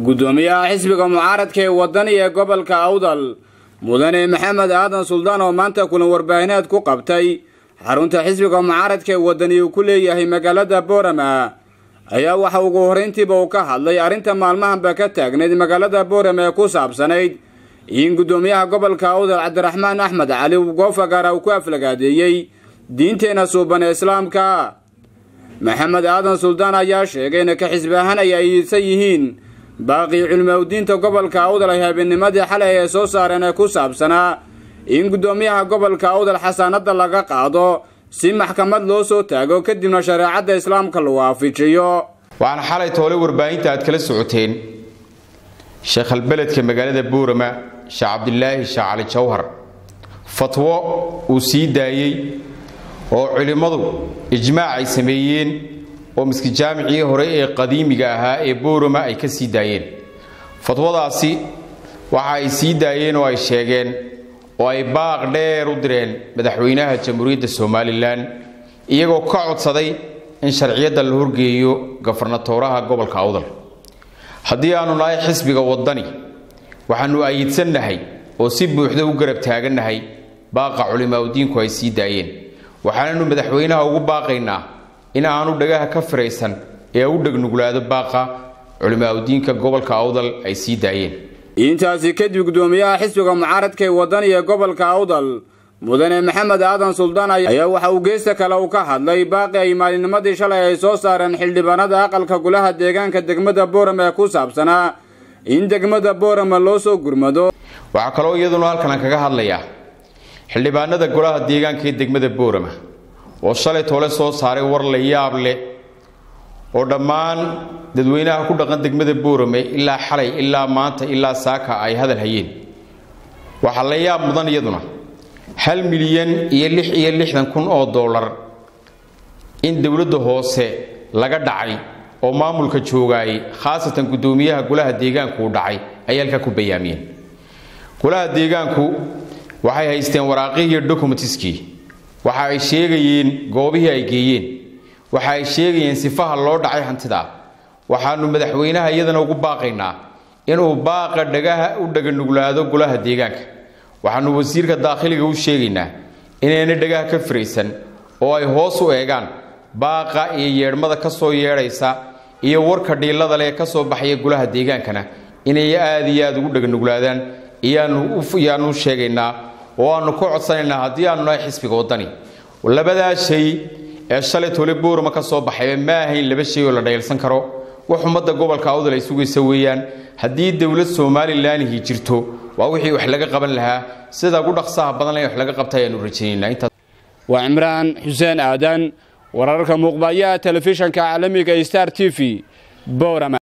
guddoomiyaha xisbiga mucaaradka ee wadani ee gobolka awdal mudane maxamed aadan suldaan oo maanta kulan warbaahineed ku qabtay xarunta xisbiga mucaaradka ee wadani uu ku leeyahay magaalada boorama ayaa waxa ugu horrayntiiba uu ka hadlay arrinta maalmahanba ka taagnayd magaalada boorama ee ku saabsanayd in guddoomiyaha gobolka awdal cabdiraxmaan axmed cali goofagaara uu ku aflagaadeeyey diinteenna suuban ee islaamka maxamed aadan suldaan ayaa sheegay in ka xisbi ahaan ay ayidsan yihiin baaqii culimaudiinta gobolka awdal ay habeennimadii xalay ay soo saareen ee ku saabsanaa in guddoomiyaha gobolka awdal xasaanadda laga qaado si maxkamad loo soo taago kadibna shareecadda islaamka lagu waafijiyo waxaan xalay toole warbaahinta aad kala socoteen sheekhalbeledka magaalada buurama sheekh cabdilaahi sheekh cali jawhar fatwo uu sii daayey oo culimmadu ijmaac ay sameeyeen oo miski jaamicii hore ee qadiimiga ahaa ee boorama ay ka sii daayeen fatwadaasi waxa ay sii daayeen oo ay sheegeen oo ay baaq dheer u direen madaxweynaha jamhuuriyadda somalilan iyagoo ka codsaday in sharciyadda la horgeeyo gafarnatooraha gobolka awdal haddii aanu nahay xisbiga waddani waxaannu ayidsannahay oo si buuxda u garab taagannahay baaqa culimaauddiinku ay sii daayeen waxaananu madaxweynaha ugu baaqaynaa in aanu dhagaha ka firaysan ee u dhegnuglaado baaqa culimaauddiinka gobolka awdal ay sii daayeen intaasi kadib guddoomiyaha xisbiga mucaaradka ee wadani ee gobolka awdal mudane maxamed aadan suldaan ayaa waxa uu geesta kale uu ka hadlay baaqi ay maalinimadii shalay ay soo saareen xildhibaanada aqalka golaha deegaanka degmada boorama ee ku saabsanaa in degmada boorama loo soo gurmado waxaa kaloo iyaduna halkan aan kaga hadlayaa xildhibaanada golaha deegaanka ee degmada boorama oo shalay toole soo saaray war la yaab leh oo dhammaan dadweynaha ku dhaqan degmada boorame ilaa xalay ilaa maanta ilaa saaka ay hadal hayeen waxaa la yaab mudan iyaduna hal milyan iyo lix iyo lixdan kun oo dollar in dowladda hoose laga dhacay oo maamulka joogaayay khaasatan guddoomiyaha golaha deegaanku uu dhacay ayay halkaa ku bayaamiyeen golaha deegaanku waxay haysteen waraaqihii iyo dokumentiskii waxa ay sheegayeen goobihii ay geeyeen waxa ay sheegayeen sifaha loo dhacay hantida waxaanu madaxweynaha iyadana ugu baaqaynaa inuu baaqa dhagaha u dhaganuglaado golaha deegaanka waxaanu wasiirka daakhiliga u sheegaynaa inayna dhagaha ka firaysan oo ay hoos u eegaan baaqa iyo yeedhmada ka soo yeedhaysa iyo warka dhiillada leh ka soo baxaya golaha deegaankana inay aad iyo aad ugu dhaganuglaadaan iyaanu sheegaynaa oo aanu ka codsanaynaa haddii aanu nahay xisbiga waddani labadaa shay ee shalay tole boorama ka soo baxayba ma ahayn laba shay oo la dhaylsan karo wax ummadda gobolka awdal ay sugaysa weeyaan haddii dowlad somalilanhi jirto waa wixii wax laga qaban lahaa sida ugu dhaqsaha badan le wax laga qabta ayaanu rajaynaynaa waa cimraan xuseen aadan wararka muuqbayaha telefishanka caalamiga star t v boorama